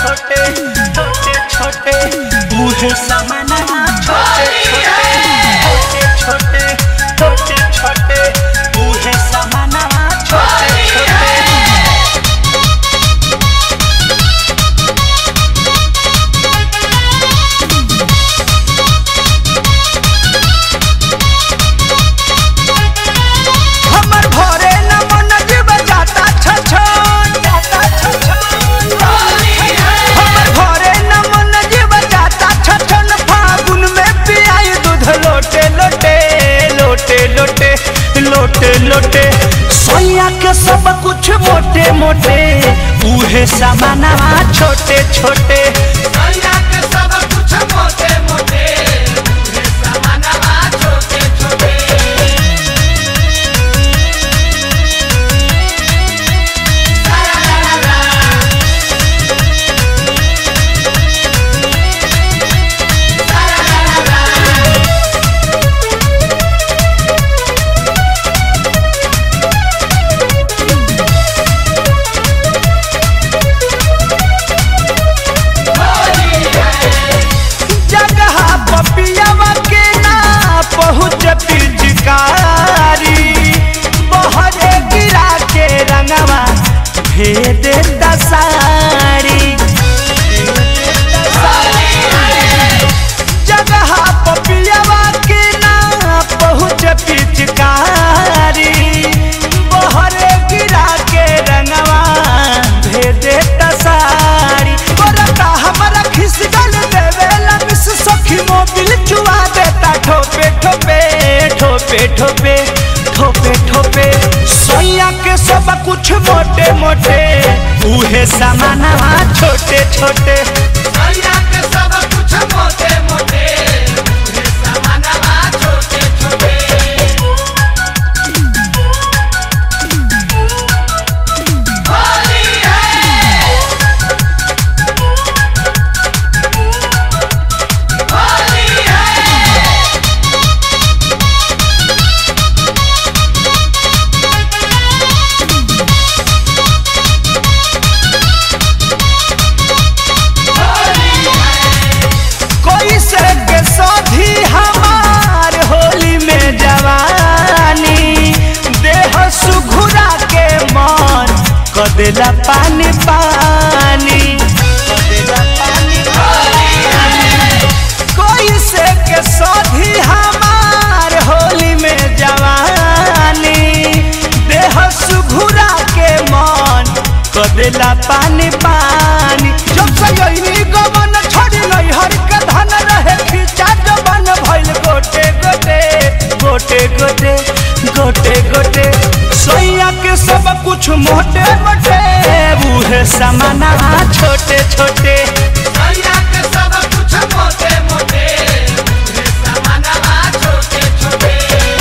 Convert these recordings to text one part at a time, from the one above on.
छोटे छोटे छोटे बूढ़े समाना छोटे छोटे छोटे छोटे छोटे छोटे बूढ़े समाना छोटे छोटे हमर भोरे न मन जीव जाता छछन जाता छछन हमर भोरे न मन जीव जाता छछन फागुन में पियाई दूध लोटे लोटे लोटे लोटे लोटे लोटे सोया के सब कुछ मोटे मोटे उहे सामाना छोटे छोटे सैया के सब कुछ मोटे मोटे बूढ़े समानवा छोटे छोटे जगह पपियावा के ना पहुँच पिचकारी बहरे गिरा के रंगवा भेद दसारी जगह पपियावा के ना पहुँच पिचकारी बहरे गिरा के रंगवा भेद दसारी बरता हमारा खिसगल देवेला मिस सखी मोबिल चुआ देता ठोपे ठोपे ठोपे ठोपे ठोपे ठोपे सोया के सब कुछ मोटे मोटे उहे सामाना छोटे छोटे सैया के सब कुछ मोटे मोटे बूढ़े समानवा छोटे छोटे होली है होली है कोई से के साथी हमार होली में जवानी देह सुघुरा के मन कदेला पानी पानी कदेला पानी पानी कोई से के साथी हमार होली में जवानी देह सुघुरा के मन कदेला पानी पानी जब से यही गमन छोड़ी नहीं हर के धन रहे खींचा जबन भइल गोटे गोटे गोटे गोटे गोटे गोटे सोया के सब कुछ मोटे मोटे बूढ़े समाना छोटे छोटे सैया के सब कुछ मोटे मोटे बूढ़े समानवा छोटे छोटे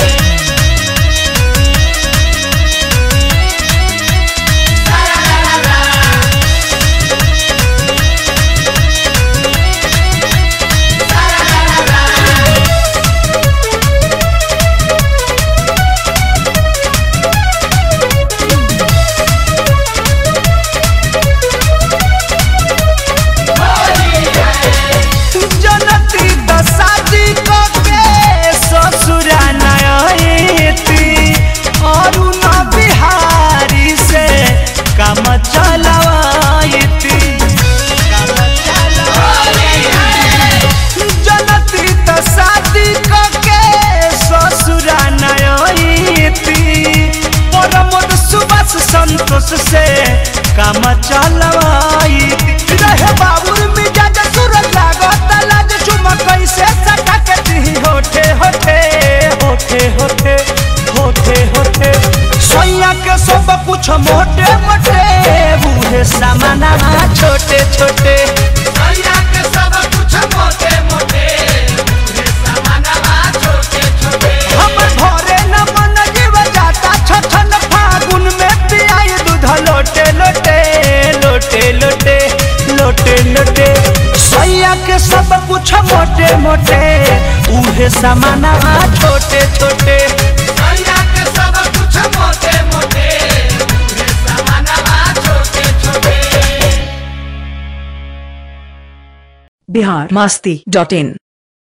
जनती दसाजी को के ससुरा नयती और न बिहारी से काम चलवाईती काम चलवाईती जनती दसाजी को के ससुरा नयती परमोद सुबस संतोष से काम चलवाईती रहे बाबुर मिजाज सूरज लागत लाज चुमा कैसे सटा के दी होठे होठे होठे होठे होठे होठे सोया के सब कुछ मोटे मोटे बूढ़े सामाना छोटे छोटे सैया के सब कुछ मोटे मोटे बूढ़े समानवा छोटे छोटे हमर भोरे न मन जीव जाता छछन फागुन में पियाई दूध लोटे लोटे लोटे लोटे लोटे लोटे सैया के सब कुछ मोटे मोटे उहे समाना छोटे छोटे सैया के सब कुछ मोटे मोटे बूढ़े समानवा छोटे छोटे बिहार मस्ती डॉट इन